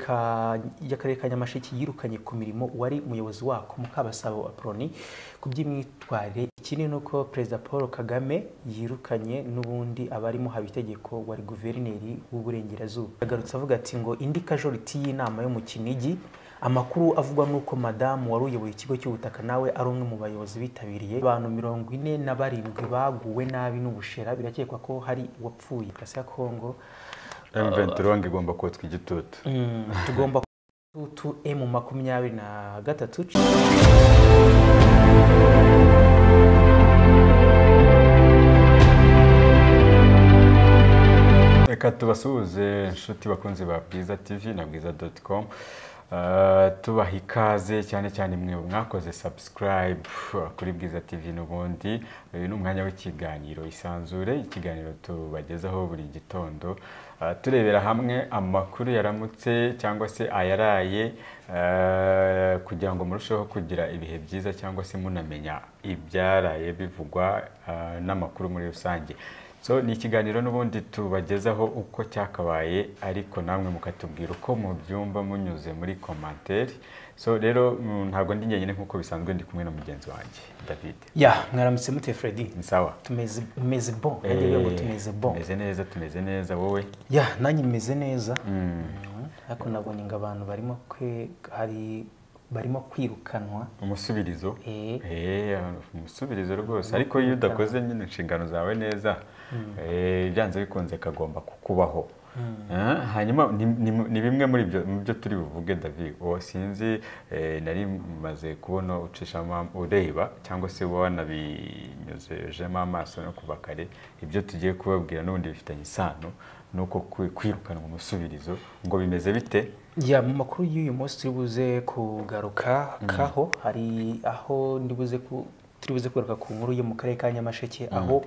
Ka- y'akarere ka nyamasheke yirukanye ku mirimo uwari umuyobozi wako mukabasabo aproni ku by'imyitwarire ikindi ni uko perezida paul kagame yirukanye n'ubundi abarimo haba itegeko wari guverineri w'uburengerazuba yagarutse avuga ati ngo indi kajoriti y'inama yo mu kinigi amakuru avugwa n'uko madamu wari uyoboye ikigo cy'ubutaka nawe ari umwe mu bayobozi bitabiriye abantu mirongo ine na barindwi baguwe nabi n'ubushera birakekwa ko hari uwapfuye kasi ya kongo M23 ngo igomba kotswa igitutu Mm, tugomba tu emu makumyabiri na gatatu reka tubasuhuze inshuti bakunzi ba bwiza tv na bwiza doti com tubaha ikaze cyane cyane mwe mwakoze subscribe kuri bwiza tv n'ubundi uyu ni umwanya w'ikiganiro isanzure ikiganiro tubagezaho buri gitondo Ah, turebera hamwe amakuru yaramutse cyangwa se ayaraye ah, kugira ngo murusheho kugira ibihe byiza cyangwa se munamenya ibyaraye bivugwa ah, n'amakuru muri rusange so ni ikiganiro n'ubundi tubagezaho uko cyakabaye ariko namwe mukatubwira uko mubyumva munyuze muri komantere so rero mm, ntabwo ndi njyenyine nk'uko bisanzwe ndi kumwe na mugenzi wanjye david ya mwaramutse mute fredi ni sawa tumeze tumeze bon nanjye rero ngo Eh, tumeze bon tumeze neza tumeze neza wowe ya nanjye meze neza Mm, ariko nabonye ngo abantu barimo kwe hari barimo kwirukanwa umusubirizo Eh. Eh, umusubirizo rwose ariko iyo udakoze nyine inshingano zawe neza eh, byanze bikunze kagomba kukubaho Eh, hanyuma ni- ni- ni bimwe muri byo- mu byo turi buvuge david uwo sinzi eh, nari maze kubona ucishamo ureba cyangwa se wanabinyuzejemo amaso no kuva kare ibyo tugiye kubabwira n'ubundi bifitanye isano nuko kwi- kwirukanwa umusubirizo ngo bimeze bite ya mu makuru y'uyu munsi turi buze kugaruka kaho hari aho ndi buze ku turi buze kugaruka ku nkuru yo mu karere ka nyamasheke aho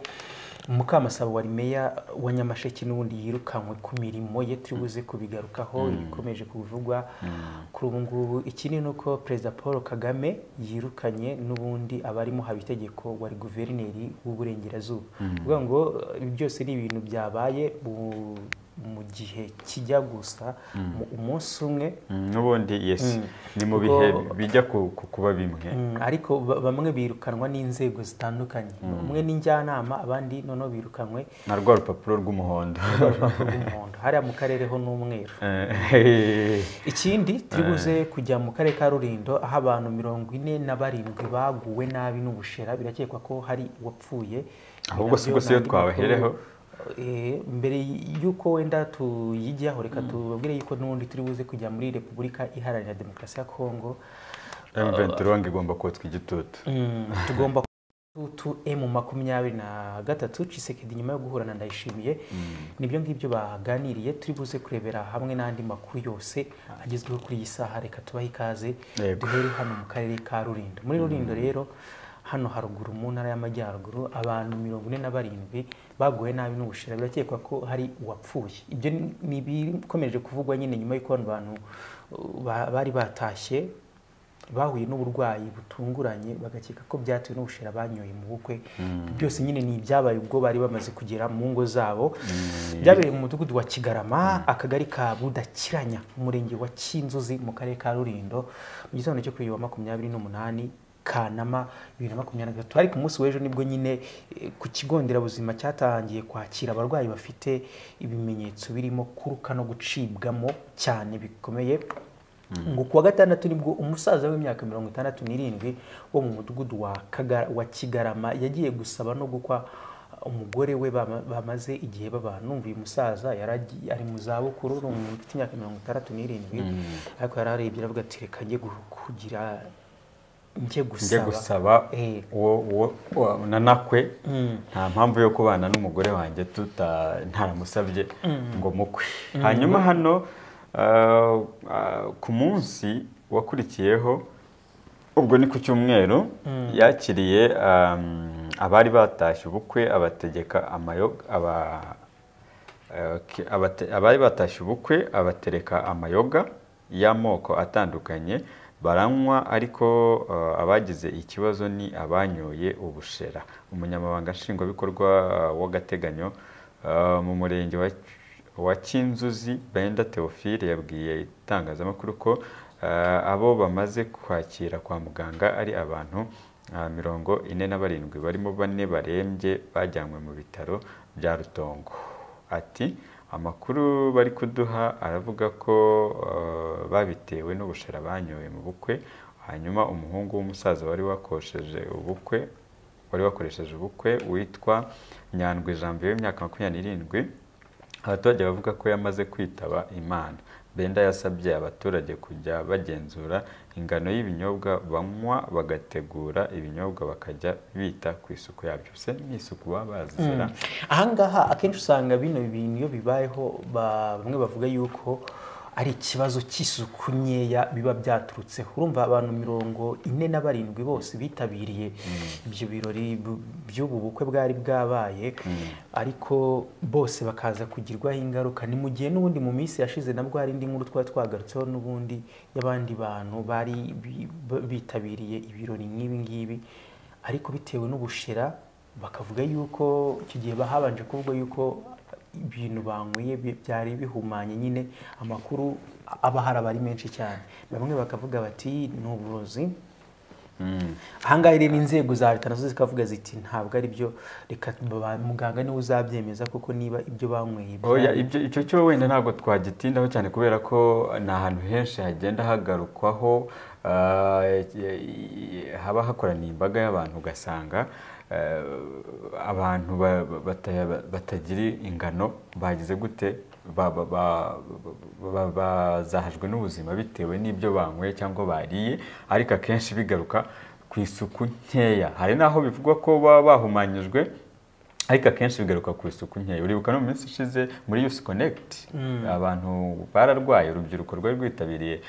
mukamasabo wari meya wa nyamasheke n'ubundi yirukanwe ku mirimo ye turi buze kubigarukaho ibikomeje kuvugwa kuri ubu ngubu ikindi ni uko perezida paul kagame yirukanye n'ubundi abarimo haba itegeko wari guverineri w'uburengerazuba kuvuga ngo ibi byose ni ibintu byabaye mu- mu gihe kijya gusa mu- umunsi umwe Mm, n'ubundi yes ni mu Ubwo- bihe bijya ku- ku- kuba bimwe Mm, ariko ba- bamwe birukanwa n'inzego zitandukanye umwe ni njyanama abandi noneho birukanwe na rwa rupapuro rw'umuhondo urupapuro rw'umuhondo hariya mu karere ho n'umweru Eh, ikindi turi buze kujya mu karere ka rurindo aho abantu mirongo ine na barindwi baguwe nabi n'ubushera birakekwa ko hari uwapfuye Ahubwo si Nabyo bose iyo nandi twabahereho. makuru, eh, mbere y'uko wenda tuyijyaho reka tubabwire yuko n'ubundi turi buze kujya muri repubulika iharanira demokarasi ya kongo M23 ngo igomba kotswa igitutu Mm, tugomba tu emu makumyabiri na gatatu cisekedi nyuma yo guhura na ndayishimiye nibyo ngibyo baganiriye turi buze kurebera hamwe n'andi makuru yose agezweho kuri iyi saha reka tubahe ikaze Yego. duhere hano mu karere ka rurindo muri rurindo rero hano haruguru mu ntara y'amajyaruguru abantu mirongo ine na barindwi baguwe nabi n'ubushira birakekwa ko hari uwapfuye ibyo ni- ni ibikomeje kuvugwa nyine nyuma y'uko bano bantu uh, ba- bari batashye bahuye n'uburwayi butunguranye bagakeka ko byatewe n'ubushera banyoye mu bukwe byose nyine ni ibyabaye ubwo bari bamaze kugera mu ngo zabo byabereye mu mudugudu wa kigarama akagari ka budakiranya umurenge wa kinzuzi mu karere ka rurindo mu gitondo cyo kuri uyu wa makumyabiri n'umunani kanama bibiri na makumyabiri na gatatu ariko umunsi w'ejo nibwo nyine eh, ku kigo nderabuzima cyatangiye kwakira abarwayi bafite ibimenyetso birimo kuruka no gucibwamo cyane bikomeye ngo kuwa gatandatu nibwo umusaza w'imyaka mirongo itandatu n'irindwi wo mu mudugudu wa Kaga- wa kigarama yagiye gusaba no gukwa umugore we bama- bamaze igihe babana numva uyu musaza yari agi- ari mu zabukuru ni umuntu ufite imyaka mirongo itandatu n'irindwi ariko yari arebye aravuga ati reka njye gu- kugira njye njye gusaba gusaba Eh. uwo uwo- uwo nanakwe nta mpamvu yo kubana n'umugore wanjye tuta ntaramusabye ngo mukwe hanyuma hano ah, ah, ku munsi wakurikiyeho ubwo ni ku cyumweru yakiriye um, abari batashye ubukwe abategeka amayoga aba eh, ki- abate- abari batashye ubukwe abatereka amayoga y'amoko atandukanye baranywa ariko eh, abagize ikibazo ni abanyoye ubushera umunyamabanga nshingwabikorwa eh, w'agateganyo eh, mu murenge wa wa cyinzuzi benda teofile yabwiye itangazamakuru ko ah, abo bamaze kwakira kwa muganga ari abantu ah, mirongo ine na barindwi barimo bane barembye bajyanywe mu bitaro bya rutongo ati amakuru bari kuduha aravuga ko ah, babitewe n'ubushera banyoye mu bukwe hanyuma umuhungu w'umusaza wari wakosheje ubukwe wari wakoresheje ubukwe witwa nyandwi jambo w'imyaka makumyabiri n'irindwi abaturage bavuga ko yamaze kwitaba imana benda yasabye abaturage kujya bagenzura ingano y'ibinyobwa banywa bagategura ibinyobwa bakajya bita ku isuku yabyo se ni isuku baba bazira ahangaha akenshi usanga bino bintu iyo bibayeho ba- bamwe bavuga yuko ari ikibazo cy'isuku nkeya biba byaturutseho urumva abantu mirongo ine na barindwi bose bitabiriye ibyo birori bu- by'ubu bukwe bwari bwabaye ariko bose bakaza kugirwaho ingaruka ni mu gihe n'ubundi mu minsi yashize nabwo hari indi nkuru twari twagarutseho n'ubundi y'abandi bantu bari bi- ba- bitabiriye ibirori nk'ibi ngibi ariko bitewe n'ubushera bakavuga yuko icyo gihe bahabanje kuvuga yuko ibintu banyweye bi- byari bihumanye nyine amakuru aba ahari aba ari menshi cyane bamwe bakavuga bati ni uburozi ahangaha rero inzego za leta nazo zikavuga ziti ntabwo ari byo reka ba- muganga niwe uzabyemeza kuko niba ibyo banyweye Oya, byari- ibyo icyo cyo wenda ntabwo twagitindaho cyane kubera ko ni ahantu henshi hagenda hagarukwaho ah, i- i- haba hakoraniye imbaga y'abantu ugasanga eh, abantu ba- ba- bata- batagira ingano bagize gute ba- ba- ba- ba- ba- bazahajwe n'ubuzima bitewe n'ibyo banyweye cyangwa bariye ariko akenshi bigaruka ku isuku nkeya hari n'aho bivugwa ko baba bahumanyijwe ariko akenshi bigaruka ku isuku nkeya uribuka no mu minsi ishize muri yusi konegiti abantu bararwaye urubyiruko rwari rwitabiriye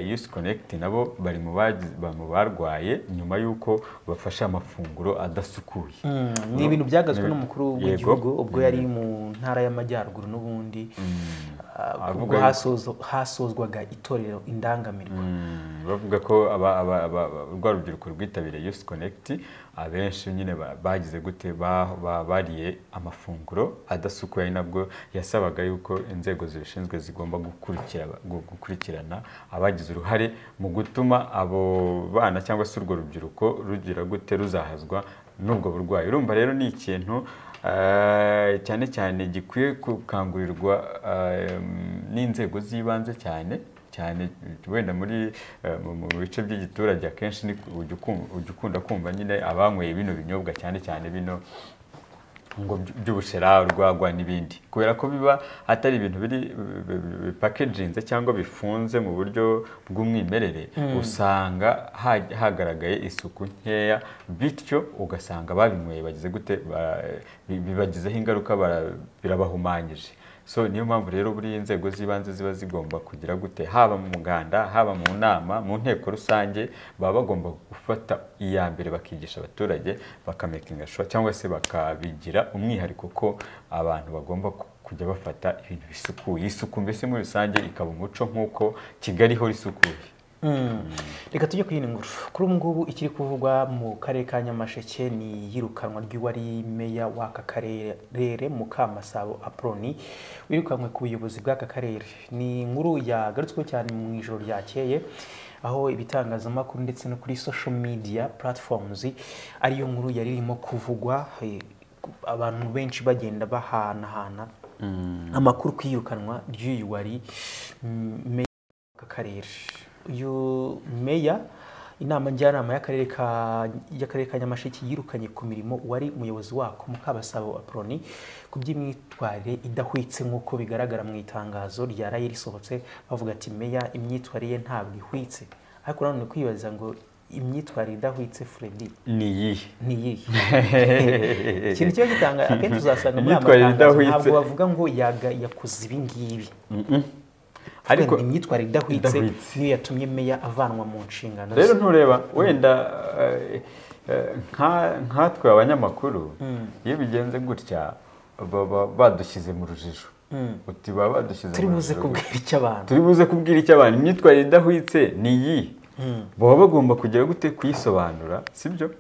yusi konegiti nabo bari mu bagize- ba- mu barwaye nyuma y'uko bafashe amafunguro adasukuye ni ibintu byagazwe n'umukuru Yego. w'igihugu ubwo yari mu ntara y'amajyaruguru n'ubundi ah, Avuga ubwo yuko- hasozo- hasozwaga itorero indangamirwa Mm, bavuga ko aba- aba- aba- aba- rwa rubyiruko rwitabiriye yusi konegiti abenshi nyine ba- bagize gute ba- ba- bariye amafunguro adasukuye ari nabwo yasabaga yuko inzego zibishinzwe zigomba gukurikira- gu- gukurikirana abagize uruhare mu gutuma abo bana cyangwa se urwo rubyiruko rugira gute ruzahazwa n'ubwo burwayi urumva rero ni ikintu eh, cyane cyane gikwiye gukangurirwa eh, n'inzego z'ibanze cyane cyane wenda muri eh, mu- mu bice by'igiturage akenshi ni ku- ujya ukum- ujya ukunda kumva nyine abanyweye bino binyobwa cyane cyane bino ngo by- by'ubushera urwagwa n'ibindi kubera ko biba atari ibintu biri bipakeginze cyangwa bifunze mu buryo bw'umwimerere usanga ha- hagaragaye isuku nkeya bityo ugasanga babinyweye bagize gute ba- bi- bibagizeho ingaruka bara- birabahumanyije so niyo mpamvu rero buriya inzego z'ibanze ziba zigomba kugira gute haba mu muganda haba mu nama mu nteko rusange baba bagomba gufata iya mbere bakigisha abaturage bakamakinga shuwa cyangwa se bakabigira umwihariko ko abantu bagomba ku- kujya bafata ibintu bisukuye isuku mbese muri rusange ikaba umuco nk'uko kigali ihora isukuye reka tujye ku yindi nkuru kuri ubu ngubu ikiri kuvugwa mu karere ka nyamasheke ni iyirukanwa ry'uwari meya w'aka karere mukamasabo aproni wirukanwe ku buyobozi bw'aka karere ni inkuru yagarutsweho cyane mu ijoro ryakeye aho ibitangazamakuru ndetse no kuri social media platforms ariyo nkuru yari irimo kuvugwa eh, abantu benshi bagenda bahanahana amakuru ku iyirukanwa ry'uyu wari mm, meya aka karere uyu meya inama njyanama y'akarere ka y'akarere ka nyamasheke yirukanye ku mirimo wari umuyobozi wako mukabasabo aproni ku by'imyitwarire idahwitse nk'uko bigaragara mu itangazo ryaraye risohotse bavuga ati meya imyitwarire ye ntabwo ihwitse ariko nanone ni kwibaza ngo imyitwarire idahwitse Freddy ni iyihe ni iyihe ikintu kiba gitanga akenshi uzasanga muri aya Imyitwarire matangazo idahwitse. ntabwo bavuga ngo yaga- yakoze ibi ngibi ariko ariko imyitwarire idahwitse idahwitse. niyo yatumye meya avanwa mu nshingano ze rero ntureba wenda eh, eh, nka- nkatwe abanyamakuru iyo bigenze gutya baba badushyize mu rujijo uti baba badushyize turi mu buze rujijo gutya. kubwira icyo abantu turi buze kubwira icyo abantu imyitwarire idahwitse ni iyi baba bagomba kugera gute kuyisobanura sibyo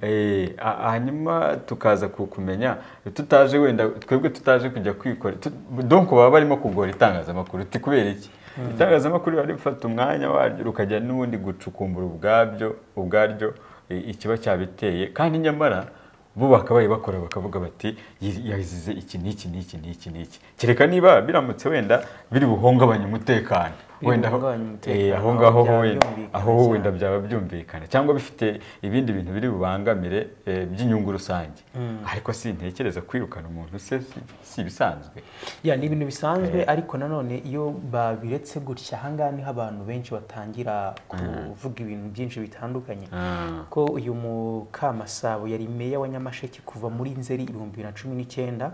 Eh, a- hanyuma tukaza kukumenya tutaje wenda twebwe tutaje kujya kwikora tu- donc baba barimo kugora itangazamakuru uti kubera iki itangazamakuru riba rifata umwanya waryo rukajya n'ubundi gucukumbura ubwabyo ubwaryo eh, ikiba cyabiteye kandi nyamara bo bakabaye bakora bakavuga bati "Yi- yazize iki n'iki n'iki n'iki n'iki kereka niba biramutse wenda biri buhungabanye umutekano Biri wenda aho- buhungabanye umutekano, eh, aho ngaho byaba wenda byumvikana aho cyane. wenda byaba byumvikana cyangwa bifite ibindi bintu biri bubangamire eh, by'inyungu rusange ariko sintekereza kwirukana umuntu se si- si ibisanzwe ya ni ibintu bisanzwe ariko nanone iyo babiretse gutya ahangaha niho abantu benshi batangira kuvuga ibintu byinshi bitandukanye Ah, ko uyu mukamasabo yari meya wa nyamasheke kuva muri nzeri ibihumbi bibiri na cumi n'icyenda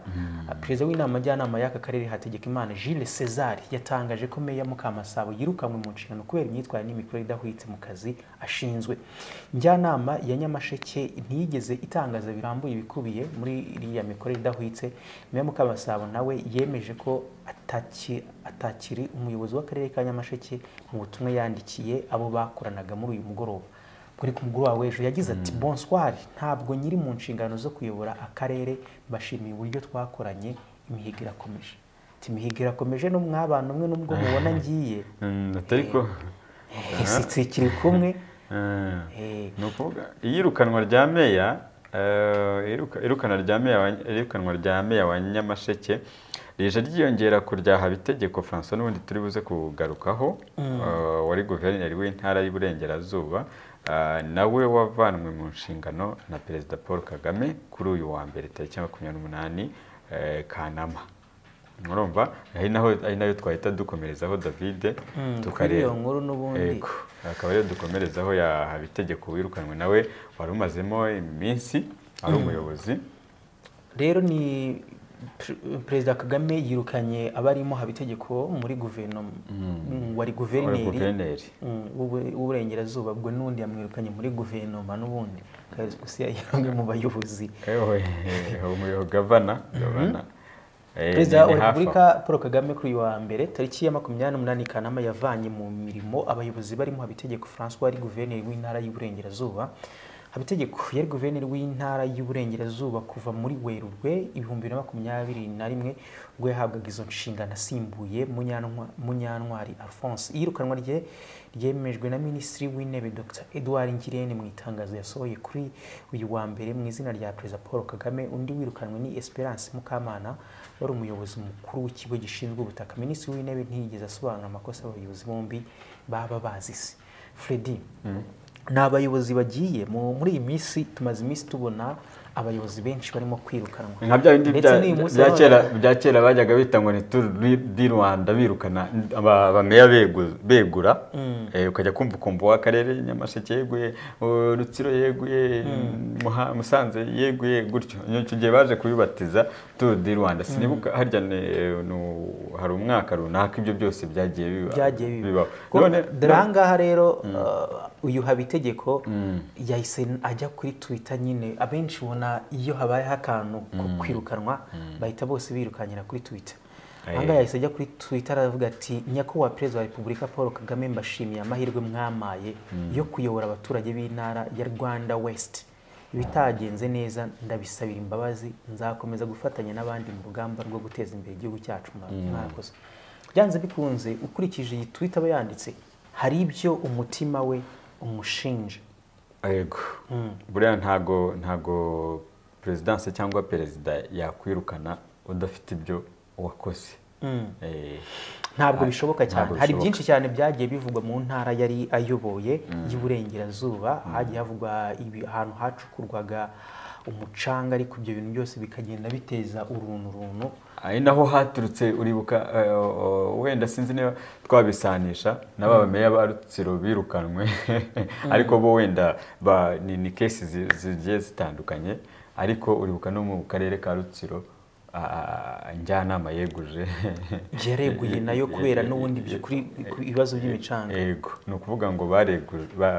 perezida w'inama njyanama y'aka karere hategeka imana jules césar yatangaje ko meya mukamasabo yirukanwe mu nshingano kubera imyitwarire n'imikorere idahwitse mu kazi ashinzwe njyanama ya nyamasheke ntiyigeze itangaza birambuye ibikubiye muri iriya mikorere idahwitse meya mukamasabo nawe yemeje ko ataki- atakiri umuyobozi w'akarere ka nyamasheke mu butumwa yandikiye abo bakoranaga muri uyu mugoroba kuri ku mugoroba w'ejo yagize ati bonswari ntabwo nyiri mu nshingano zo kuyobora akarere mbashimiye uburyo twakoranye imihigo irakomeje ati imihigo irakomeje no mwabana umwe n'ubwo mubona ngiye mm, atari ko sikiri kumwe Ah, Eh, ni ukuvuga iyirukanwa rya meya eh, iruka- irukana rya meya wa- irukanwa rya meya wa nyamasheke rije ryiyongera ku rya habitegeko francois n'ubundi turi buze kugarukaho eh, wari guverineri w'intara y'iburengerazuba ah, nawe wavanwe mu nshingano na perezida paul kagame kuri uyu wa mbere tariki ya makumyabiri n'umunani eh, kanama murumva ari naho ari nayo twahita dukomerezaho david kuri iyo tukareba nkuru n'ubundi Yego. akaba ariyo dukomerezaho ya habitegeko wirukanwe nawe wari umazemo iminsi ari umuyobozi rero ni Pre- perezida kagame yirukanye abarimo habitegeko muri guverinoma wari wari guverineri guverineri Mm, w'Ubu- w'uburengerazuba ubwo n'undi yamwirukanye muri guverinoma n'ubundi kagusiya yamwe mu bayobozi Ewe, umuyobozi gavana gavana Eh, perezida ni- wa ni hafi aho. repubulika paul kagame kuri uyu wa mbere tariki ya makumyabiri n'umunani kanama yavanye mu mirimo abayobozi barimo habitegeko francois wari guverineri w'intara y'uburengerazuba habitegeko yari guverineri w'intara y'uburengerazuba kuva muri werurwe ibihumbi bibiri na makumyabiri na rimwe ubwo yahabwaga izo nshingano asimbuye Munyantwa- munyantwari alphonse iyirukanwa rye ryemejwe na minisitiri w'intebe dr edouard ngirente mu itangazo yasohoye kuri uyu wa mbere mu izina rya perezida paul kagame undi wirukanwe ni esperance mukamana wari umuyobozi mukuru w'ikigo gishinzwe ubutaka minisitiri w'intebe ntiyigeze asobanura amakosa abayobozi bombi baba bazize fredi ni abayobozi bagiye mu- muri iyi minsi tumaze iminsi tubona abayobozi benshi barimo kwirukanwa nka bya bindi Ndetse bya- n'uyu munsi bya abana- kera bya kera bajyaga bita ngo ni turu ri- di rwanda birukana aba- abameya begu- begura Eh, ukajya kumva ukumva uw'akarere nyamasheke yeguye uwo rutsiro yeguye Muha- musanze yeguye gutyo icyo gihe baje kubibatiza turu di rwanda sinibuka harya ni- nu- hari umwaka runaka ibyo byose byagiye biba- byagiye biba bibaho None- dore ahangaha rero uh, uyu habitegeko yahise ajya kuri twitter nyine abenshi ubona iyo habayeho akantu ko kwirukanwa bahita bose birukankira kuri twitter ahangaha yahise ajya kuri twitter aravuga ati nyakubahwa perezida wa repubulika paul kagame mbashimiye amahirwe mwamaye yo kuyobora abaturage b'intara ya rwanda west ibitagenze neza ndabisabira imbabazi nzakomeza gufatanya n'abandi mu rugamba rwo guteza imbere igihugu cyacu mwa- mwakoze byanze bikunze ukurikije iyi twita aba yanditse hari ibyo umutima we umushinja yego buriya ntago ntago perezidanse cyangwa perezida yakwirukana udafite ibyo wakoze Eh, ntabwo bishoboka cyane ntabwo hari bishoboka. byinshi cyane byagiye bivugwa mu ntara yari ayoboye y'uburengerazuba hagiye havugwa ibi- ahantu hacukurwaga umucanga ariko ibyo bintu byose bikagenda biteza urunturuntu ari naho haturutse uribuka eh, o- o- wenda sinzi niba twabisanisha n'aba bameya ba rutsiro birukanwe ariko bo wenda ba- ni ni kesi zi- zigiye zitandukanye ariko uribuka no mu karere ka rutsiro ah, njyanama yeguje byareguye nayo kubera n'ubundi byo- kuri ku ibibazo by'imicanga yego ni ukuvuga ngo baregujwe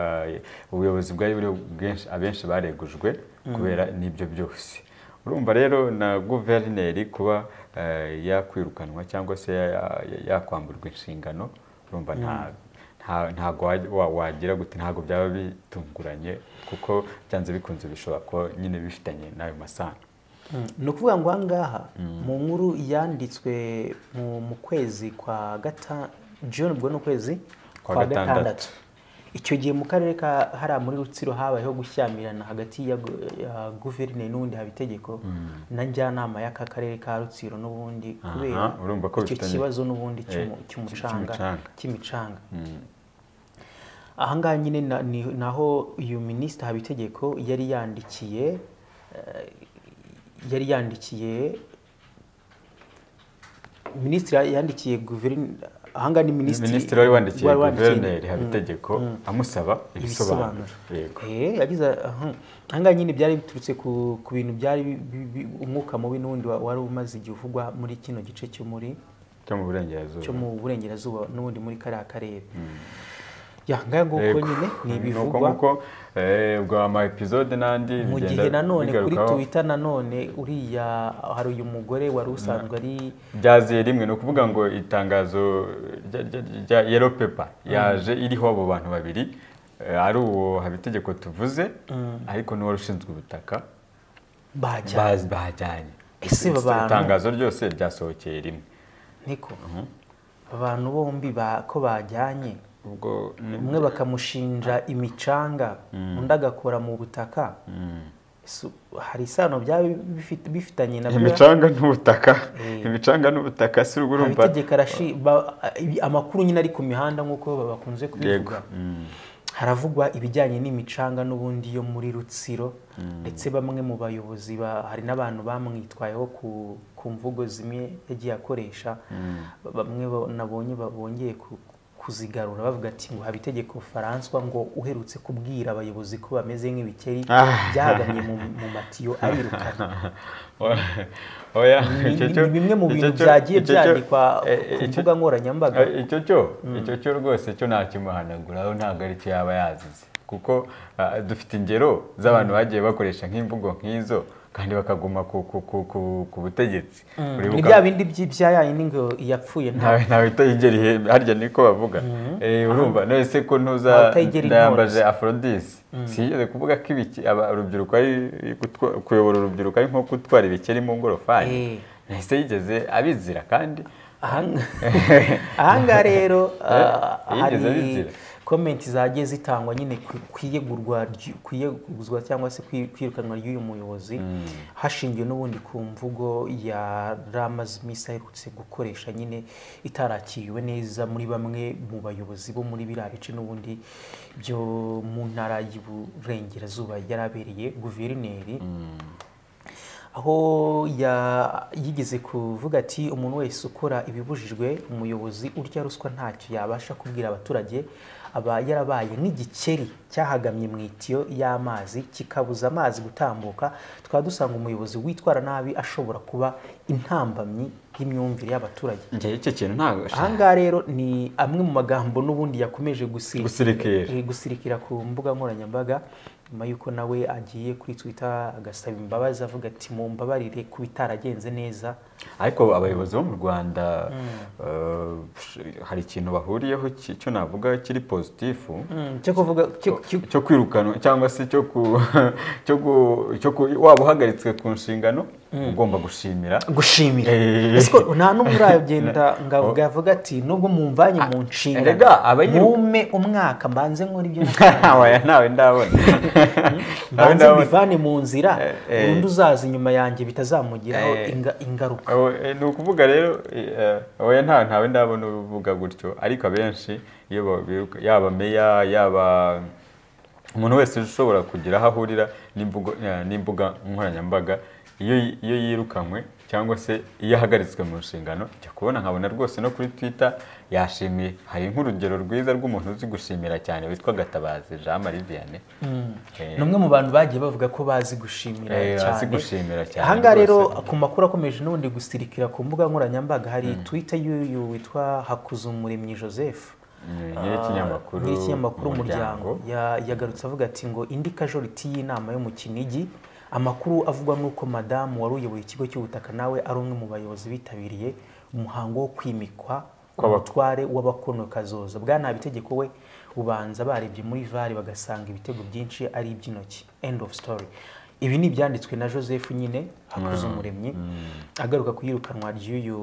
ubuyobozi bwari buriho bwenshi abenshi baregujwe kubera n'ibyo byose urumva rero na guverineri kuba eh, yakwirukanwa cyangwa se ya- ya- yakwamburwa inshingano urumva nta nta nta- ntabwo wa- wa- wagira gute ntabwo byaba bitunguranye kuko byanze bikunze bishobora kuba nyine bifitanye n'ayo masano Mm, ni ukuvuga ngo aha ngaha mu nkuru yanditswe mu- mu kwezi kwa gata juni ubwo ni ukwezi Kwa kwa gatandatu. gatandatu icyo gihe mu karere ka hariya muri rutsiro habayeho gushyamirana hagati ya gu- ya guverineri n'ubundi haba itegeko na njyanama y'aka karere ka rutsiro n'ubundi Aha, kubera urumva ko icyo bifitanye- kibazo n'ubundi cy'umu- Eh, cy'umucanga cy'imicanga. cy'imicanga aha ngaha nyine na- ni- naho uyu minisita habitegeko yari yandikiye eh, yari yandikiye minisitiri yandikiye guverineri aha ngaha ni minisitiri minisitiri wari wandikiye wari wandikiye guverineri habitegeko amusaba ibisobanuro ibisobanuro yego Eh, yagize aha aha ngaha nyine byari biturutse ku ku bintu byari bi- bi- bi- umwuka mubi n'undi wa- wari umaze igihe uvugwa muri kino gice cyo muri cyo mu burengerazuba cyo mu burengerazuba n'ubundi muri kariya karere ya ngaya nguko Yego. nyine ni Ni uko ibivugwa nguko eh, ubwo ama episode n'andi mu bigenda gihe nanone kuri bigarukaho. twitter nanone uriya hari uyu mugore wari usanzwe ari byaziye rimwe ni ukuvuga ngo itangazo rya- rya- rya yellow paper yaje iriho abo bantu babiri eh, ari uwo habitegeko tuvuze ariko n'uwari ushinzwe ubutaka bajya bazi bajyanye Ese aba bantu- itangazo ryose ryasohokeye rimwe niko abantu bombi ba- ko bajyanye ubwo ni- umwe bakamushinja imicanga undi agakora mu butaka Su- hari isano byaba bifit- bifitanye na byo imicanga n'ubutaka imicanga n'ubutaka si urwo urumva habitegeka arashi- ba- amakuru nyine ari ku mihanda nk'uko bakunze yego kubivuga Mm. haravugwa ibijyanye n'imicanga n'ubundi yo muri rutsiro ndetse bamwe mu bayobozi ba- hari n'abantu bamwitwayeho ku, ku mvugo zimwe yagiye akoresha bamwe ba- nabonye ba- bongeye ku- kuzigarura bavuga ati ngo habitegeko François ngo uherutse kubwira abayobozi ko bameze nk'ibikeri Ah. byahagamye mu, mu matiyo arirukana oya ni icyo ni cyo- bimwe mu icyo bintu cyo- byagiye icyo cyo- byandikwa eh, ku icyo- mbuga nkoranyambaga Eh, icyo cyo icyo cyo rwose cyo ntakimuhanaguraho ntabwo ari cyo yaba yazize kuko ah, dufite ingero z'abantu bagiye bakoresha nk'imvugo nk'izo kandi bakaguma ku, ku, ku, ku, ku butegetsi ni Uribuka- bya bindi by'i- bya yayindi ngo yapfuye nta ntawe ntawe utayigera ihe harya niko bavuga Eh, urumva none se ko Ntawe ntuza utayigera ndayambaje intore. afrodis sinigeze kuvuga ko ibiki aba- urubyiruko ari gutwa- kuyobora urubyiruko ari nko gutwara ibikeri mu ngorofani Eh. nahise yigeze abizira kandi Ahanga- ahangaha rero ah, yigeze hari abizira. komenti zagiye zitangwa nyine ku- ku iyegurwa ry- ku iyeguzwa cyangwa se ku i- kwirukanwa ry'uyu muyobozi hashingiwe n'ubundi ku mvugo ya rama smith aherutse gukoresha nyine itarakiriwe neza muri bamwe mu bayobozi bo muri biriya bice n'ubundi byo mu ntara y'iburengerazuba yari abereye guverineri aho ya- yigeze kuvuga ati umuntu wese ukora ibibujijwe umuyobozi urya ruswa ntacyo yabasha kubwira abaturage aba yarabaye nk'igikeri cyahagamye mu itiyo y'amazi kikabuza amazi gutambuka twaba dusanga umuyobozi witwara nabi ashobora kuba intambamyi y'imyumvire y'abaturage njye icyo kintu ntabwo aha ngaha rero ni amwe mu magambo n'ubundi yakomeje gusi- Gusirikira. eh, gusirikira ku mbuga nkoranyambaga nyuma y'uko nawe agiye kuri twitter agasaba imbabazi avuga ati mumbabarire kuba itaragenze neza ariko abayobozi bo mu rwanda eh, hari ikintu bahuriyeho ki- cyo navuga kiri positifu cyo kuvuga cyo- cyo- cyo kwirukanwa cyangwa se cyo ku cyo ku cyo ku waba uhagaritswe ku nshingano ugomba gushimira gushimira Eh. Ese ko nta n'umwe uragenda ngavuga avuga ati nubwo mumvanye mu nshingano erega aba yiru- mume umwaka mbanze nkora ibyo waya nawe ndabona nawe mbanze ndabona mbivane mu nzira Eh. undi uzaza inyuma yanjye bitazamugiraho Eh. inga- ingaruka Aho, eh, ni ukuvuga rero eh, eh, oya nta ntawe ndabona uvuga gutyo ariko abenshi iyo ba- biruka- yaba meya yaba umuntu wese ushobora kugira aho ahurira n'imvugo- eh, n'imbuga nkoranyambaga iyo iyo yirukanywe cyangwa se iyo ahagaritswe mu nshingano jya kubona nkabona rwose no kuri twitter yashimiye hari nk'urugero rwiza rw'umuntu uzi gushimira cyane witwa gatabazi jean marie vianney Eh, ni umwe mu bantu bagiye bavuga ko bazi gushimira Eh, bazi cyane gushimira cyane aha ngaha rero rwose. ku makuru akomeje n'ubundi gusirikira ku mbuga nkoranyambaga hari twita y'uyu witwa hakuzumuremyi joseph ni- nyir'ikinyamakuru nyir'ikinyamakuru umuryango Ya- yagarutse avuga ati ngo indi kajoriti y'inama yo mu kinigi amakuru avugwa n'uko madamu wari uyoboye ikigo cy'ubutaka nawe ari umwe mu bayobozi bitabiriye umuhango wo kwimikwa umutware w'abakono kazoza bwana bitegeko we ubanza barebye muri vare bagasanga ibitego byinshi ari iby'intoki end of story ibi ni ibyanditswe na joseph nyine hakuze umuremyi agaruka ku yirukanwa ry'uyu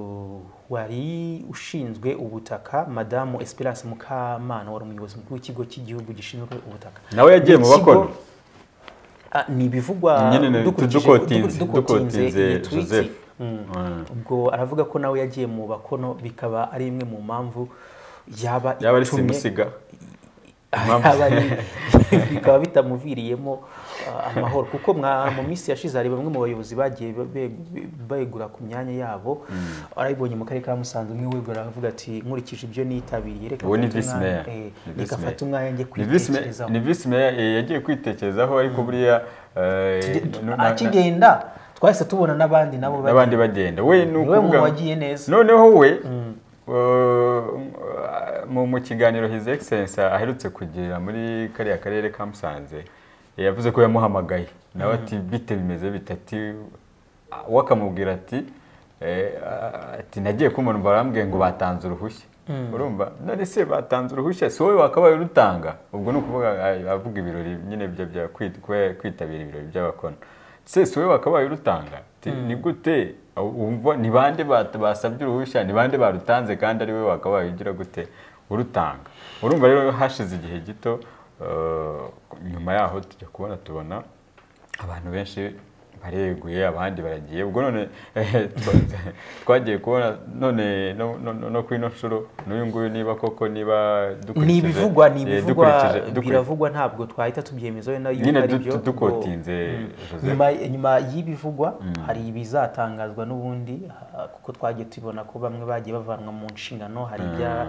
wari ushinzwe ubutaka madamu esperance mukamana wari umuyobozi mukuru w'ikigo cy'igihugu gishinzwe ubutaka nawe yagiye mu Ikigo- bakono Ah, ni ibivugwa Nyine ni- dukurikije- tudukotinze- duku- dukotinze dukotinze iyi tweet. Joseph. Mm. Mm. ubwo aravuga ko nawe yagiye mu bakono bikaba ari imwe mu mpamvu yaba yaba ari itumye- simusiga Impamvu- yaba ari- bikaba bitamuviriyemo ah, amahoro kuko mwa- mu minsi yashize hari bamwe mu bayobozi bagiye be- be- begura ku myanya yabo arabibonye mu karere ka musanze umwe wegura aravuga ati nkurikije ibyo nitabiriye reka Uwo ni mfate vice umwanya- mayor. eh, Ni vice reka mfate mayor. umwanya njye Ni vice mayor- kwitekerezaho ni vice mayor eh, yagiye kwitekerezaho ariko buriya eh, na- na- akigenda twahise tubona n'abandi nabo bari- n'abandi bagenda we ni niwe ukuvuga muntu wagiye neza noneho we uh, mu mu kiganiro his excellence aherutse kugira muri kariya karere ka musanze yavuze ko yamuhamagaye nawe ati bite bimeze bitati we akamubwira ati eh, ati nagiye kumubona barambwiye ngo batanze uruhushya urumva none se batanze uruhushya si wowe wakabaye urutanga ubwo ni ukuvuga ah, avuga ibirori nyine bya- bya kwit- kwe- kwitabira ibirori by'abakono se si wowe wakabaye urutanga Ti- ni gute wumva ni bande bat- basabye uruhushya ni bande barutanze kandi ari wowe wakabaye ugira gute urutanga urumva rero hashize igihe gito eh, nyuma yaho tujya kubona tubona abantu benshi bareguye abandi baragiye ubwo none eh, twa- twagiye kubona none no- no- no- no ku ino nshuro n'uyu nguyu niba koko niba dukurikije ni ibivugwa ni eh, ibivugwa dukurikije- dukuri- biravugwa ntabwo twahita tubyemezaho wenda yuko nyine ari du- byo, du- ngo- dukotinze Joseph. nyuma nyuma y'ibivugwa hari ibizatangazwa n'ubundi ha- kuko twagiye tubona ko bamwe bagiye bavanwa mu nshingano hari ibya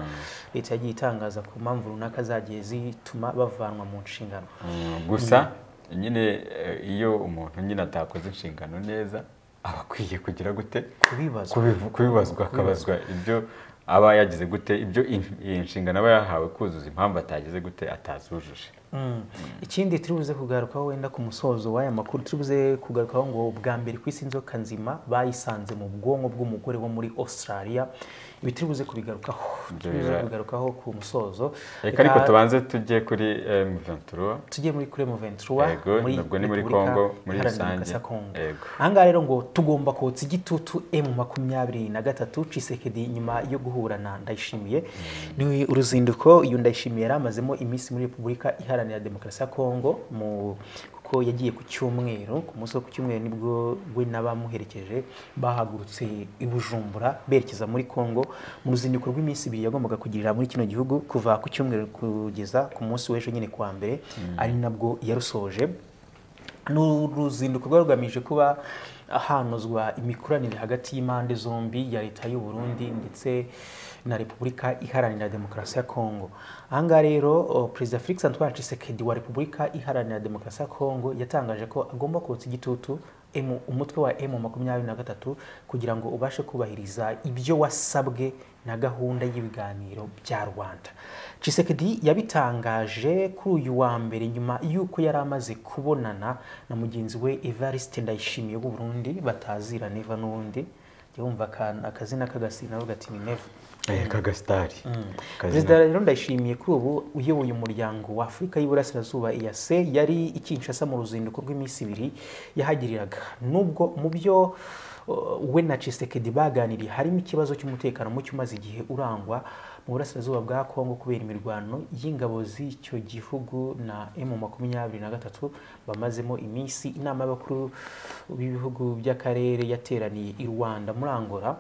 leta yagiye itangaza ku mpamvu runaka zagiye zituma bavanwa mu nshingano Mm, gusa nyine eh, iyo umuntu nyine atakoze inshingano neza aba akwiye kugira gute kubibazwa Kubivu- kubibazwa akabazwa ibyo aba yagize gute ibyo in- iyi nshingano aba yahawe kuzuza impamvu atagize gute atazujuje Mm. ikindi turi buze kugarukaho wenda ku musozo w'aya makuru turi buze kugarukaho ngo bwa mbere ku isi inzoka nzima bayisanze mu bwonko bw'umugore wo muri australia ibi turi buze kubigarukaho Ibyo turi buze biba- kubigarukaho ku musozo reka ariko tubanze tujye kuri mventura tujye muri kuri Muventura Yego, nabwo ni muri Repubulika Congo, muri Iharanira rusange. Demokarasi ya Congo. Yego. ahangaha rero ngo tugomba kotsa igitutu emu makumyabiri na gatatu cisekedi nyuma yo guhura na ndayishimiye ni uruzinduko uyu ndayishimiye yari amazemo iminsi muri repubulika iharanira demokarasi ya kongo mu kuko yagiye ku cyumweru ku munsi wo ku cyumweru nibwo we n'abamuherekeje bahagurutse i bujumbura berekeza muri kongo mu ruzinduko rw'iminsi ibiri yagombaga kugirira muri kino gihugu kuva ku cyumweru kugeza ku munsi w'ejo nyine kuwa mbere ari nabwo yarusoje ni uruzinduko rwari rugamije kuba hanozwa imikoranire hagati y'impande zombi ya leta y'u Burundi ndetse na repubulika iharanira demokarasi ya kongo ahangaha rero o, perezida felix antoine tshisekedi wa repubulika iharanira demokarasi ya kongo yatangaje ko agomba kotsa igitutu M- umutwe wa emu makumyabiri na gatatu kugira ngo ubashe kubahiriza ibyo wasabwe na gahunda y'ibiganiro bya rwanda Tshisekedi yabitangaje kuri uyu wa mbere nyuma y'uko yari amaze kubonana na mugenzi we evariste ndayishimiye w'u Burundi batazira neva n'undi njya wumva aka- akazina k'agasina avuga ati ni neva kagasitari perezida rero ndayishimiye kuri ubu uyoboye umuryango wa afurika y'iburasirazuba iyase yari i Kinshasa mu ruzinduko rw'iminsi ibiri yahagiriraga nubwo mu byo uh, we na Tshisekedi baganiriye harimo ikibazo cy'umutekano muke umaze igihe urangwa mu burasirazuba bwa kongo kubera imirwano y'ingabo z'icyo gihugu na m makumyabiri na gatatu bamazemo iminsi inama y'abakuru b'ibihugu by'akarere yateraniye i rwanda muri angola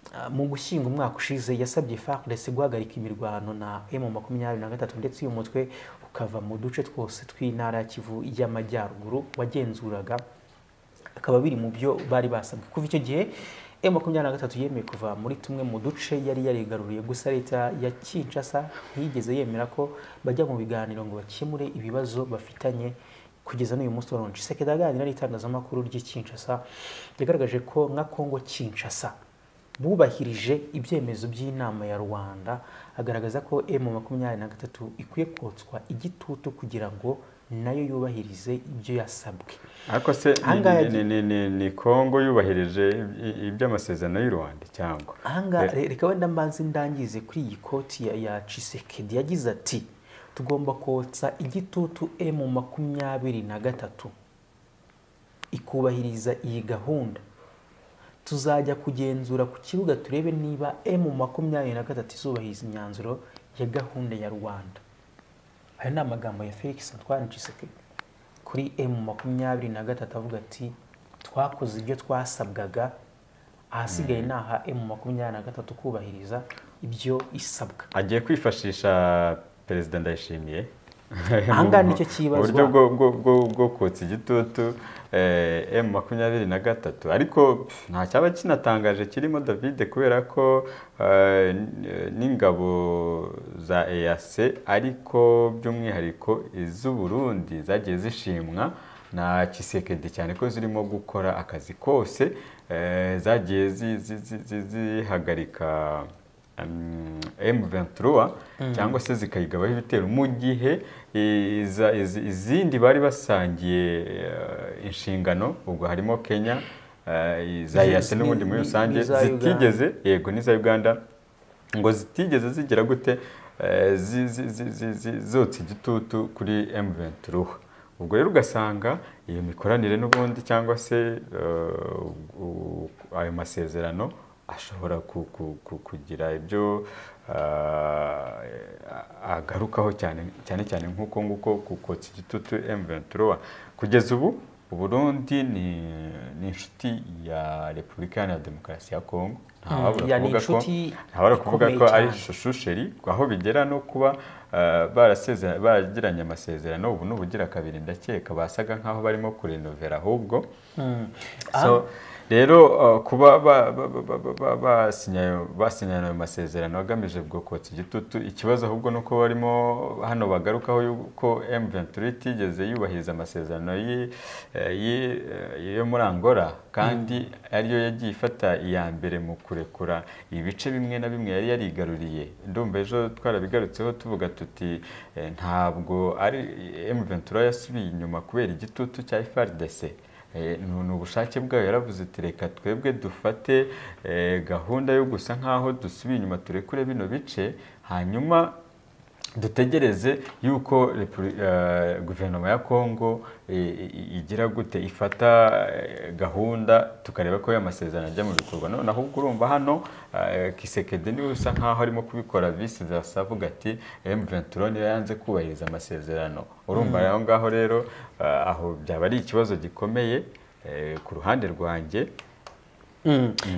Uh, mu gushyinga umwaka ushize yasabye FARDC guhagarika imirwano na M23 ndetse uyu mutwe ukava mu duce twose tw'intara ya Kivu y'Amajyaruguru wagenzuraga akaba biri mu byo bari basabwe kuva icyo gihe M23 yemeye kuva muri tumwe mu duce yari yarigaruriye gusa leta ya Kinshasa ntiyigeze yemera ko bajya mu biganiro ngo bakemure ibibazo bafitanye kugeza n'uyu munsi wa none Tshisekedi aganira n'itangazamakuru ry'i Kinshasa yagaragaje ko nka Kongo Kinshasa bubahirije ibyemezo by'inama ya rwanda agaragaza ko emu makumyabiri na gatatu ikwiye kotswa igitutu kugira ngo nayo yubahirize ibyo yasabwe ariko se ni- Ahangaha ni- ni- ni- ni kongo yubahirije i- iby'amasezerano y'u rwanda cyangwa ahangaha re- reka wenda mbanze ndangize kuri iyi koti ya, ya cisekedi yagize ati tugomba kotsa igitutu emu makumyabiri na gatatu ikubahiriza iyi gahunda tuzajya kugenzura ku kibuga turebe niba emu makumyabiri na gatatu izubahiriza imyanzuro ya gahunda ya rwanda aya ni amagambo ya felix antoine cisekedi kuri emu makumyabiri na gatatu avuga ati twakoze ibyo twasabwaga ahasigaye ni aha emu makumyabiri na gatatu kubahiriza ibyo isabwa agiye kwifashisha perezida ndayishimiye Aha ngaha nicyo kibazwa. uburyo bwo, bwo, bwo, bwo kotsa igitutu eh, m makumyabiri na gatatu ariko pff, nta cyaba kinatangaje kirimo david kubera ko eh, n- n'ingabo za eac ariko by'umwihariko iz'uburundi zagiye zishimwa na kisekedi cyane ko zirimo gukora akazi kose eh, zagiye zi- zi- zi- zi- zihagarika um, M23 cyangwa se zikayigabaho ibitero mu gihe iza- izi- izindi bari basangiye eh, inshingano ubwo harimo Kenya eh, za Ni- yase n'ubundi muri ni- rusange n'iza Uganda. zitigeze yego n'iza Uganda ngo zitigeze zigira gute eh, zi- zi- zi- zi- zi- zotsa igitutu kuri M23 ubwo rero ugasanga iyo mikoranire n'ubundi cyangwa se eh, u- ayo masezerano ashobora ku- ku- ku- kugira ibyo ah, agarukaho cyane cyane cyane nk'uko nguko ku kotsa igitutu M23 kugeza ubu Uburundi ni, ni inshuti ya Repubulika Iharanira Demokarasi ya Kongo ntawabura Ya, ni kuvuga ko- inshuti ntabura kuvuga ko ikomeye ari cyane. shushusheri aho bigera no kuba ah, barasezera- baragiranye amasezerano ubu ni ubugira kabiri ndakeka basaga nk'aho barimo kurenovera ahubwo So, rero uh, kuba ba- ba- ba- ba- ba- ba- basinya ayo- basinya ayo masezerano agamije bwo kotsa igitutu ikibazo ahubwo ni uko barimo hano bagarukaho yuko M23 itigeze yubahiriza amasezerano y'i- eh, y'i- eh, yo muri Angola kandi ariyo yagiye ifata iya mbere mu kurekura ibice bimwe na bimwe yari yarigaruriye ndumva ejo twarabigarutseho tuvuga tuti eh, ntabwo ari M23 yasubiye inyuma kubera igitutu cya FARDC Eh, ni ni ubushake bwayo yaravuze ati reka twebwe dufate eh, gahunda yo gusa nk'aho dusubiye inyuma turekure bino bice hanyuma dutegereze yuko Repu- eh, guverinoma ya kongo eh, i- igira gute ifata eh, gahunda tukareba ko ya masezerano ajya mu bikorwa noneho ubwo urumva hano eh, kisekedi niwe usa nk'aho arimo kubikora visi versa avuga ati m23 niyo yanze kubahiriza amasezerano urumva aho ngaho rero eh, aho byaba ari ikibazo gikomeye eh, ku ruhande rwanjye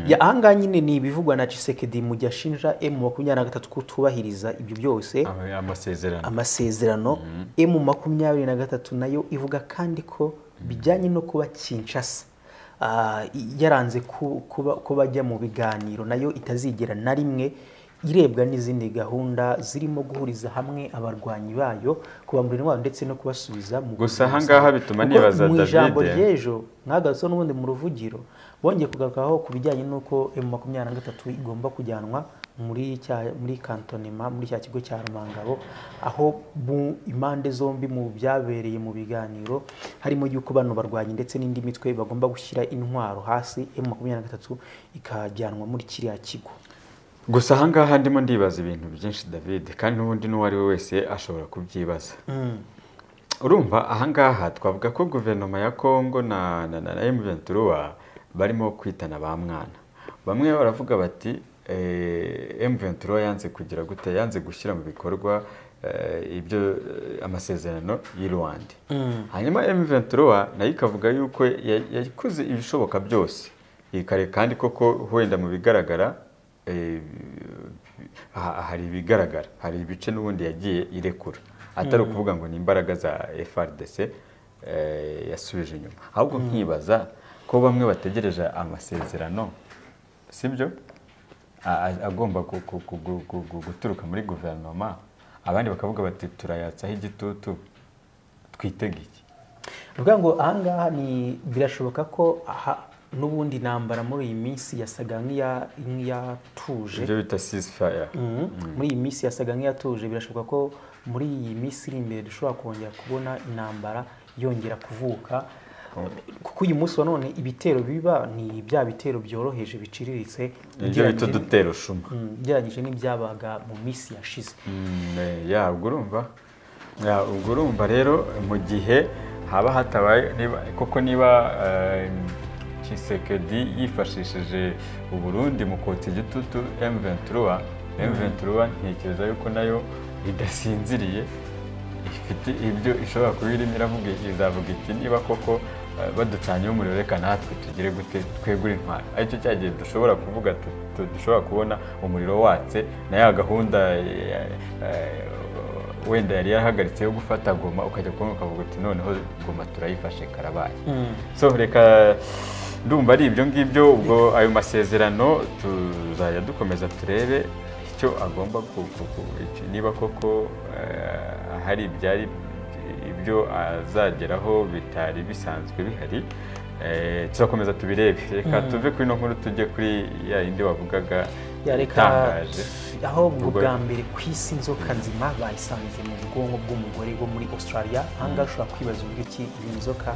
ya ahangaha nyine ni ibivugwa na cisekedi mu gihe ashinja emu makumyabiri na gatatu kutubahiriza ibyo byose ama- amasezerano amasezerano emu makumyabiri na gatatu nayo ivuga kandi ko bijyanye no kuba kinshasa ah, yaranze ku- kuba- kuba ajya mu biganiro nayo itazigera na rimwe irebwa n'izindi gahunda zirimo guhuriza hamwe abarwanyi bayo kubambura indwara ndetse no kubasubiza mu Gusa buzima ahangaha busanzwe. bituma Kuko nibaza mu ijambo David. ry'ejo mwagarutseho n'ubundi mu ruvugiro bongeye kugarukaho ku bijyanye n'uko emu makumyabiri na gatatu igomba kujyanwa muri cya muri kantonema muri cya kigo cya rumangabo aho mu impande zombi mu byabereye mu biganiro harimo yuko bano barwanyi ndetse n'indi mitwe bagomba gushyira intwaro hasi emu makumyabiri na gatatu ikajyanwa muri kiriya kigo gusa ahangaha ndimo ndibaza ibintu byinshi david kandi n'ubundi n'uwo ari we wese ashobora kubyibaza urumva ahangaha twavuga ko guverinoma ya kongo na na na, na M23 barimo kwitana ba mwana bamwe baravuga bati eh, M23 yanze kugira gute yanze gushyira mu bikorwa eh, ibyo eh, amasezerano y'i Rwanda hanyuma M23 nayo ikavuga yuko ya- yakoze ibishoboka byose ikare kandi koko wenda mu bigaragara eh, ha- hari ibigaragara hari ibice n'ubundi yagiye irekura atari ukuvuga ngo ni imbaraga za FRDC eh, yasubije inyuma ahubwo nkibaza ko bamwe bategereje amasezerano sibyo A- a- agomba gu- gu- gu- gu- gu- gu- guturuka muri guverinoma abandi bakavuga bati turayatsaho igitutu twitege iki Ni ukuvuga ngo ahangaha ni birashoboka ko aha n'ubundi intambara muri iyi minsi yasaga nk'iya- nk'iyatuje ibyo bita sizifaya Mhm. muri iyi minsi yasaga nk'iyatuje birashoboka ko muri iyi minsi iri imbere dushobora kongera kubona intambara yongera kuvuka kuko uyu munsi wa none ibitero biba ni bya bitero byoroheje biciriritse ibyo bita ugereranyije- udutero shuma Mhm, ugereranyije n'ibyabaga mu minsi yashize Mm, eh, ya ubwo urumva Ya, ubwo urumva rero mu gihe haba hatabaye niba- koko niba eh, Tshisekedi yifashishije uburundi mu kotsa igitutu M23 M23 ntekereza yuko nayo idasinziriye ifite ibyo ishobora kuba irimo iravuga izavuga iti niba koko eh, baducanyeho umuriro reka natwe tugire gute twegure intwaro aricyo cya gihe dushobora kuvuga tu- tu- dushobora kubona umuriro watse na ya gahunda eh, eh, wenda yari yarahagaritse yo gufata goma ukajya kubona ukavuga uti noneho goma turayifashe karabaye so reka ndumva ari ibyo ngibyo ubwo ayo masezerano tuzajya dukomeza turebe icyo agomba ku- ku- ku- icyo- niba koko eh, hari ibyari ibyo azageraho bitari bisanzwe bihari eh, tuzakomeza tubirebe reka tuve kuri ino nkuru tujye kuri ya yindi wavugaga Ya, reka- itangaje aho ubwo Ubwo- bwa mbere ku isi inzoka nzima bayisanze mu bwonko bw'umugore wo muri australia ahangaha ushobora kwibaza uburyo ki iyi nzoka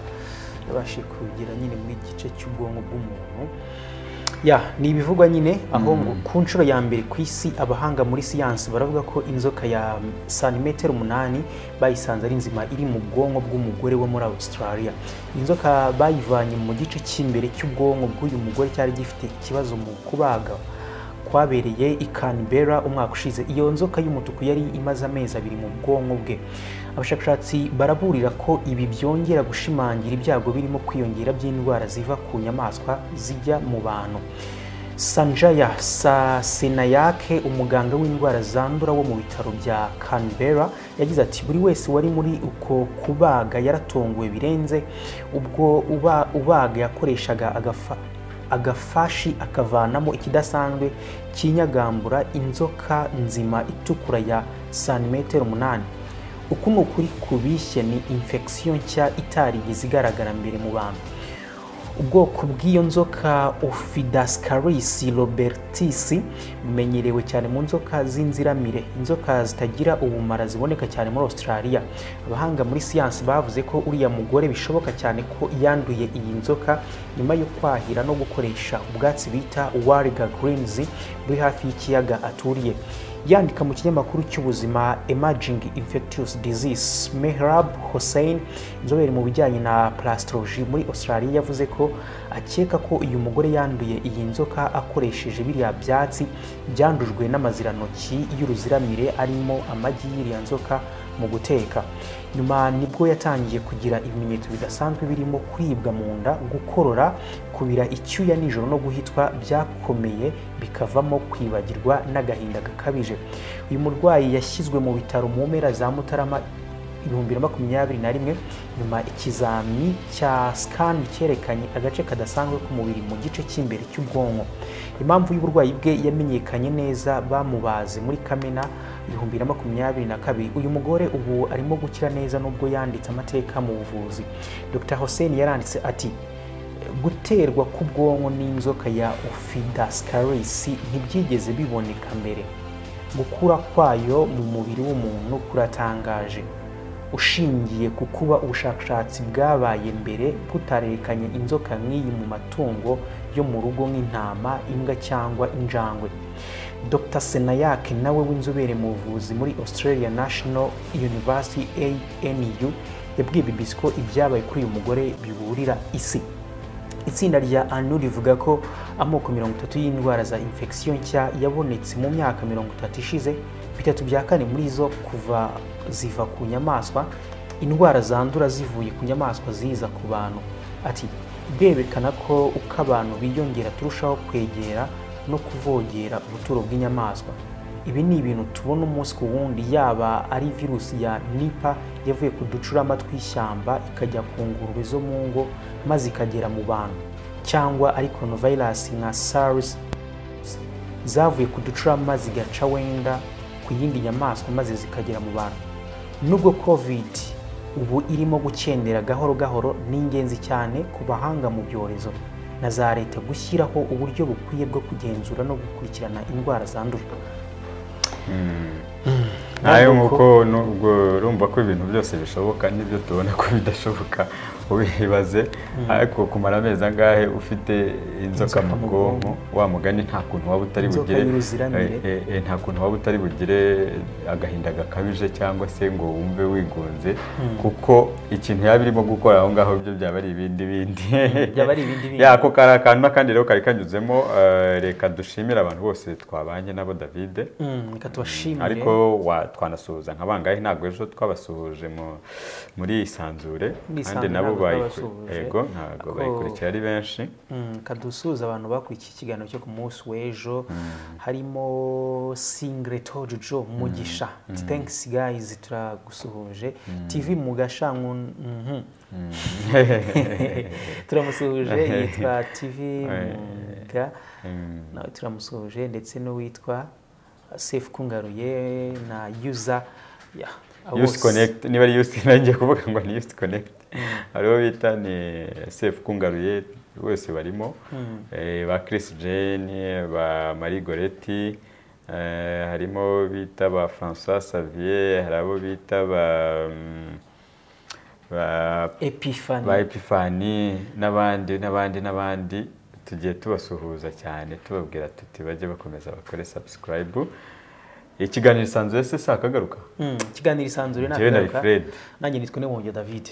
yabashije kugera nyine muri gice cy'ubwonko bw'umuntu ya ni ibivugwa nyine aho ngo ku nshuro ya mbere ku isi abahanga muri siyansi baravuga ko inzoka ya santimetero umunani bayisanze ari nzima iri mu bwonko bw'umugore wo muri australia inzoka bayivanye mu gice cy'imbere cy'ubwonko bw'uyu mugore cyari gifite ikibazo mu kubaga kwabereye i Canberra umwaka ushize iyo nzoka y'umutuku yari imaze amezi abiri mu bwonko bwe abashakashatsi baraburira ko ibi byongera gushimangira ibyago birimo kwiyongera by'indwara ziva ku nyamaswa zijya mu bantu sanjaya sasenayake umuganga w'indwara zandura wo mu bitaro bya canberra yagize ati buri wese wari muri uko kubaga yaratonguwe birenze ubwo uba- ubaga yakoreshaga agafa agafashi akavanamo ikidasanzwe kinyagambura inzoka nzima itukura ya santimetero umunani uku ni ukuri kubishye ni infection nshya itarigeze igaragara mbere mu bantu ubwoko bw'iyo nzoka Ophidascaris robertis bumenyerewe cyane mu nzoka z'inziramire inzoka zitagira ubumara ziboneka cyane muri australia abahanga muri siyansi bavuze ko uriya mugore bishoboka cyane ko yanduye iyi nzoka nyuma yo kwahira no gukoresha ubwatsi bita wariga greens buri hafi y'ikiyaga aturiye yandika mu kinyamakuru cy'ubuzima emerging infectious disease mehrab hossein inzobere mu bijyanye na plastology muri australia yavuze ko akeka ko uyu mugore yanduye iyi nzoka akoresheje biriya byatsi byandujwe n'amazirantoki y'uruziramire arimo amagi y'iriya nzoka mu guteka nyuma nibwo yatangiye kugira ibimenyetso bidasanzwe birimo kuribwa mu nda gukorora kubira icyuya nijoro no guhitwa byakomeye bikavamo kwibagirwa n'agahinda gakabije uyu murwayi yashyizwe mu bitaro mu mpera za mutarama ibihumbi bibiri na makumyabiri na rimwe nyuma ikizami cya scan cyerekanye agace kadasanzwe k'umubiri mu gice cy'imbere cy'ubwonko impamvu y'uburwayi bwe yamenyekanye neza bamubaze muri kamena ibihumbi bibiri na makumyabiri na kabiri uyu mugore ubu arimo gukira neza nubwo yanditse amateka mu buvuzi dr hussein yaranditse ati guterwa k'ubwonko n'inzoka ya ophidascaris ntibyigeze biboneka mbere gukura kwayo mu mubiri w'umuntu kuratangaje ushingiye ku kuba ubushakashatsi bwabaye mbere butarerekanye inzoka nk'iyi mu matungo yo mu rugo nk'intama imbwa cyangwa injangwe dr senayake nawe w'inzobere mu buvuzi muri australia national university anu yabwiye bbc ko ibyabaye kuri uyu mugore biburira isi itsinda rya anu rivuga ko amoko mirongo itatu y'indwara za infection nshya yabonetse mu myaka mirongo itatu ishize bitatu bya kane muri zo kuva ziva ku nyamaswa indwara zandura zivuye ku nyamaswa ziza ku bantu ati birerekana ko uko abantu biyongera turushaho kwegera no kuvogera ubuturo bw'inyamaswa ibi ni ibintu tubona umunsi ku wundi yaba ari virusi ya nipa yavuye ku ducurama tw'ishyamba ikajya ku ngurube zo mu ngo maze ikagera mu bantu cyangwa ari koronavirus nka sars zavuye ku ducurama zigaca wenda ku yindi nyamaswa maze zikagera mu bantu nubwo covid ubu irimo gukendera gahoro gahoro ni ingenzi cyane ku bahanga mu byorezo na za leta gushyiraho uburyo bukwiye bwo kugenzura no gukurikirana indwara zandura nayo nk'uko nubwo urumva ko ibintu byose bishoboka n'ibyo tubona ko bidashoboka ubibaze ariko kumara amezi angahe ufite inzoka mu bwonko wa mugani nta kuntu waba utari Inzoka bugire y'uruziramire. eh, eh, nta kuntu waba utari bugire agahinda gakabije cyangwa se ngo wumve wigunze kuko ikintu yaba irimo gukora aho ngaho byo byaba ari ibindi bindi byaba ari ibindi bindi. Ya, ako kari akantu n'akandi rero kari kanyuzemo eh, reka dushimire abantu bose twabanye nabo davide Mm, reka tubashimire ariko wa- twanasuhuza nka bangahe ntabwo ejo twabasuhuje mu- muri isanzure Muri kandi Isanzure nabo ntabwo bayiku- twabasuhuje. yego ntabwo Ako- bayikurikira ari benshi Mm, reka dusuhuze abantu bakurikiye ikiganiro cyo ku munsi w'ejo harimo singreto jojo mugisha thanks guys turagusuhuje tv mugasha mhm. turamusuhuje yitwa tv muga Mm. nawe turamusuhuje ndetse n'uwitwa safe kungaruye na user ya abo Youth bose. Connect, niba ari yusi nanjye kuvuga ngo ni yusi konekiti hariho bita ni sefu kungaruye bose barimo Eh, ba kirisi jane ba marie goreti eh, harimo bita ba francois savier hari abo bita ba mm, ba epiphany ba epifani n'abandi n'abandi n'abandi tugiye tubasuhuza cyane tubabwira tuti bajye bakomeza bakore sabusikarayibu ikiganiro isanzwe se sakagaruka Mm, ikiganiro isanzure Njyewe nari nakagaruka Fred. nanjye nitwa Nebongyo David